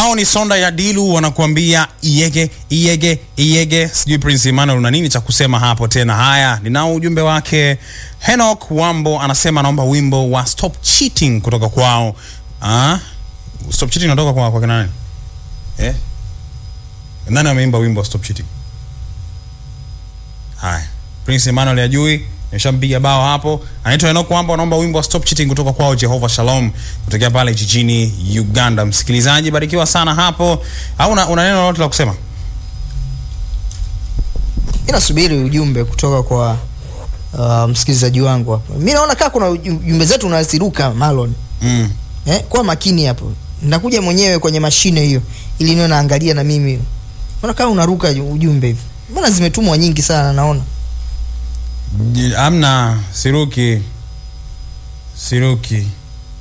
Hao ni Sonda ya Dilu wanakuambia iyege iyege iyege. Sijui Prince Emmanuel una nini cha kusema hapo tena. Haya, ninao ujumbe wake. Henok Wambo anasema anaomba wimbo wa Stop Cheating kutoka kwao. Ah? Stop Cheating unatoka kwa kwa kina nani? Eh? Nani ameimba wimbo wa Stop Cheating? Haya. Prince Emmanuel ajui nimeshampiga bao hapo. Anaitwa Enoch Wamba, anaomba wimbo wa Stop Cheating kutoka kwao Jehovah Shalom kutokea pale jijini Uganda. Msikilizaji, barikiwa sana hapo. Au una, una neno lolote la kusema? mi nasubiri ujumbe kutoka kwa uh, msikilizaji wangu hapa mi naona kaa kuna uju- jumbe zetu unaziruka malon Mm. eh, kuwa makini hapo nakuja mwenyewe kwenye mashine hiyo ili niwe naangalia na mimi naona kama unaruka ujumbe hivi mbona zimetumwa nyingi sana naona J- Amna siruki. Siruki.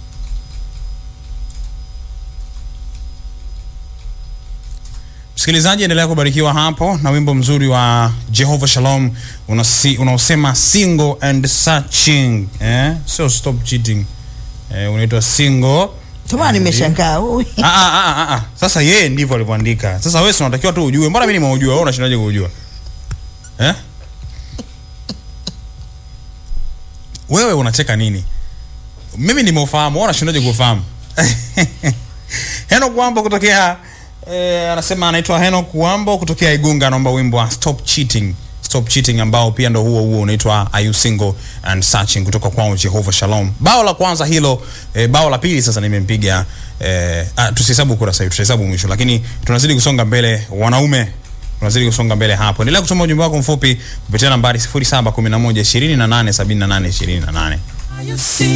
Msikilizaji, endelea kubarikiwa hapo na wimbo mzuri wa Jehovah Shalom unasi- unaosema single and searching eh? Sio stop cheating eh, unaitwa single tomaa and- nimeshangaa ui. Ah, ah, ah, ah, ah. Sasa yeye ndivyo alivyoandika. Sasa wewe si unatakiwa tu ujue. Mbona mimi nimeujua? Wewe unashindaje kuujua? Eh? Wewe unacheka nini? Mimi nimeufahamu, wewe unashindaje kufahamu? Henok Wambo kutokea eh, anasema anaitwa Henok Wambo kutokea Igunga anaomba wimbo wa Stop Cheating. Stop Cheating ambao pia ndo huo huo unaitwa Are You Single and Searching kutoka kwao Jehovah Shalom. Bao la kwanza hilo, eh, bao la pili sasa nimempiga eh, ah, tusihesabu kurasa hiyo, tutahesabu mwisho, lakini tunazidi kusonga mbele wanaume tunazidi kusonga mbele hapo. Endelea kutuma ujumbe wako mfupi kupitia nambari 0711 28 78 28.